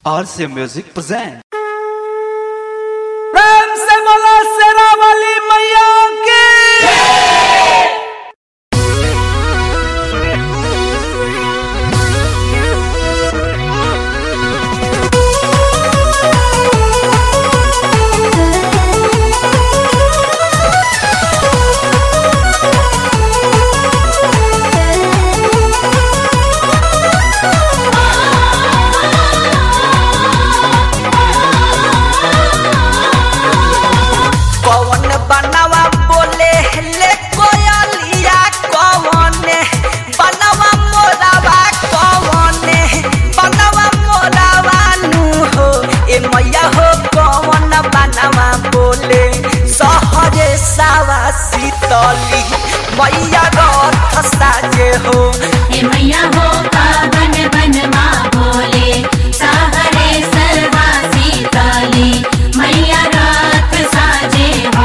RC Music present. प्रेम से बोला शेरा वाली मैया की कौन बनवा बोले ले कोयलिया कौन बनवा मोरावा कौन बनवा मोरावा नु हो ए मैया हो कौन बनवा बोले सहरे सावा शीतली मैया रथ साजे हो हे मैया हो पावन बन माँ बोले साहरे सर्वा सीताली मैया रात साजे हो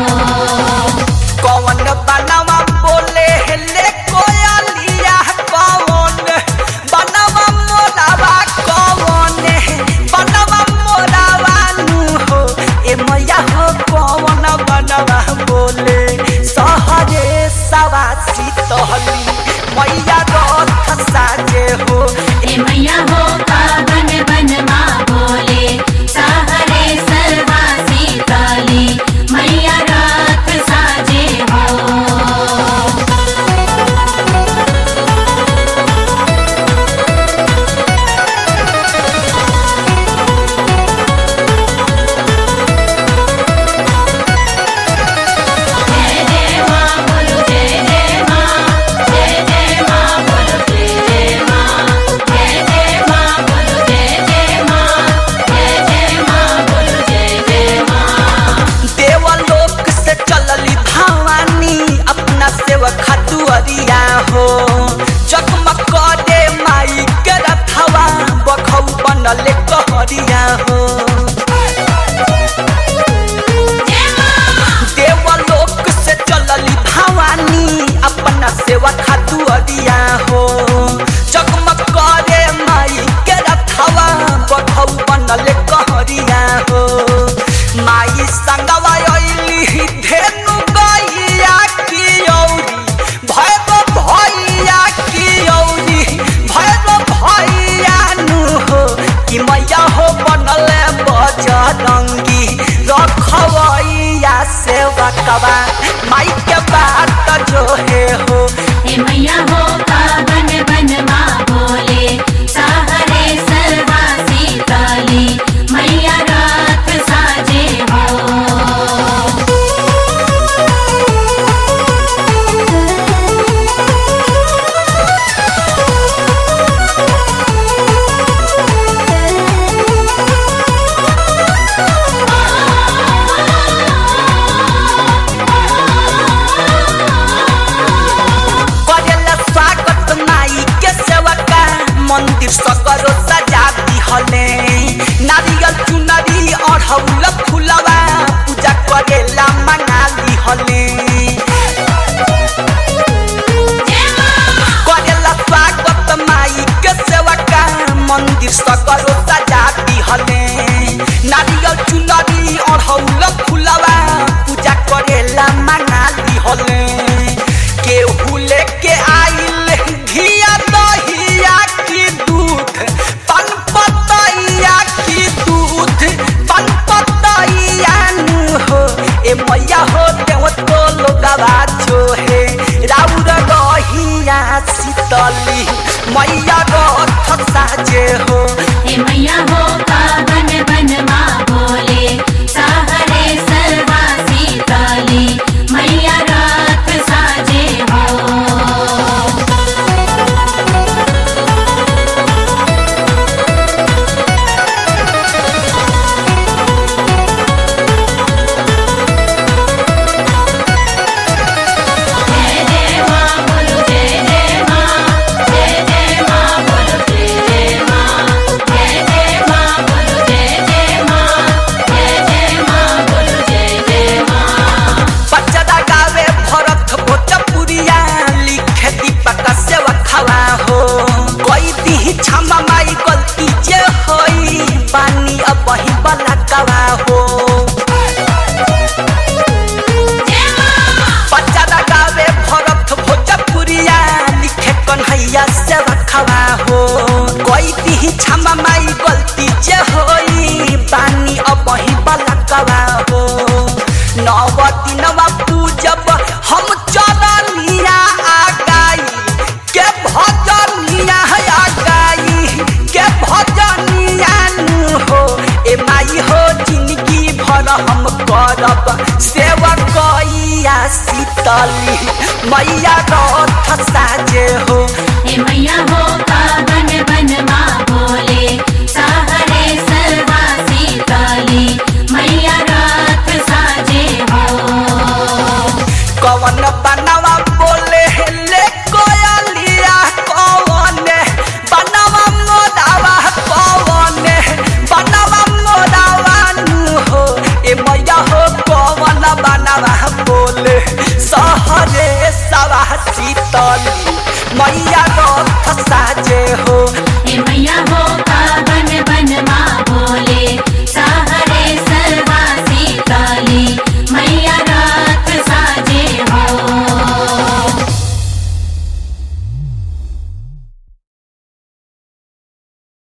कौन बनवा बोले ले कोयलिया कौन बनवा मोरावा कौन बनवा मोरावा नु हो ए मैया हो कौन बनवा बोले सहरे सवा शीतली मैया रथ साजे हो हे मैया हो पावन बन माँ बोले साहरे सर्वा सीताली मैया रात साजे हो जय जय माँ बोलो जय जय माँ जय जय माँ बोलो जय जय माँ जय जय माँ बोलो जय जय माँ जय जय माँ बोलो जय जय माँ देवलोक से चलली भवानी अपना सेवक दुअरिया हो चकमक करे माई के रथवा बखौ बनले कहरिया हो देवलोक से चलली भवानी अपना सेवक दुअरिया हो चकमक करे माई के रथवा बखौ बनले कहरिया हो माई संगवा अइली धेनु गैया की औरी भैर भैया की औरी भैर भैया नु हो कि मैया हो बनले बजरंगी रखवैया सेवकवा माई के बात जो है हो हे मैया हो पावन बन माँ बोले साहरे सर्वा सीताली मैया रात साजे हो करेला स्वागत माई के सेवका मंदिर सकरो सजा दिहले नारियल चुनरी अढ़ौल फुलवा पूजा करेला मंगा दिहले करेला स्वागत माई के सेवका मंदिर सकरो सजा दिहले नारियल चुनरी अढ़ौल फुलवा पूजा करेला मंगा दिहले केहू लेके आइल घिया दहिया की दूध पन पतैया की दूध पन पतैया नु हो ए मैया हो देव तो लोगवा जो है राउर गहिया शीतली मैया रथ साजे हो हे मैया बलकवा हो बच्चा गावे भरत भोजपुरिया लिखे कन्हैया से रखवा हो कोई दी क्षमा माई गलती जे होई बानी अब ही बलकवा हो नव दिनवा पूजब हम चरनिया आ गाई के भजनिया आ गाई के भजनिया नु हो ए माई हो जिंदगी भर हम करब सेवकैया शीतली मैया रथ साजे हो हे मैया हो पावन बनमा बोले सहरे सर्वा सीतली मैया रात साजे हो कवन बनवा बोले ले कोयलिया कवन बनवा मोदावा कवन बनवा मोदावा नु हो ए मैया हो कवन बनवा बोले सहरे सवा शीतली मैया रथ साजे हो हे मैया हो